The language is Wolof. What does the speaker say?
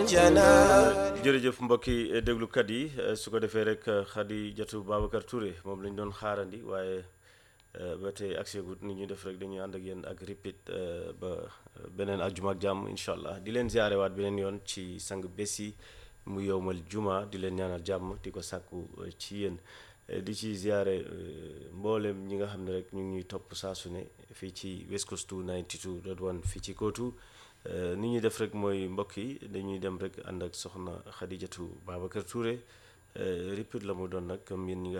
والجنان jërëjëf mbokki déglukat yi su ko defee rek Xadijatu Babacar Touré moom lañ doon xaarandi waaye ba tey accès gut ni ñuy def rek dañuy ànd ak yéen ak repeat ba beneen àjjuma ak jàmm incha allah di leen ziare waat beneen yoon ci sang bés yi mu yowmal juma di leen ñaanal jàmm di ko sàkku ci yéen di ci ziare mboolem ñi nga xam ne rek ñu ngi ñuy topp saa su ne fii ci West Coast 92.1 fii ci Kootu ni ñuy def rek mooy mbokk yi dañuy dem rek ànd ak soxna Xadijatu Babacar Touré repeat la mu doon nag comme yéen ñi nga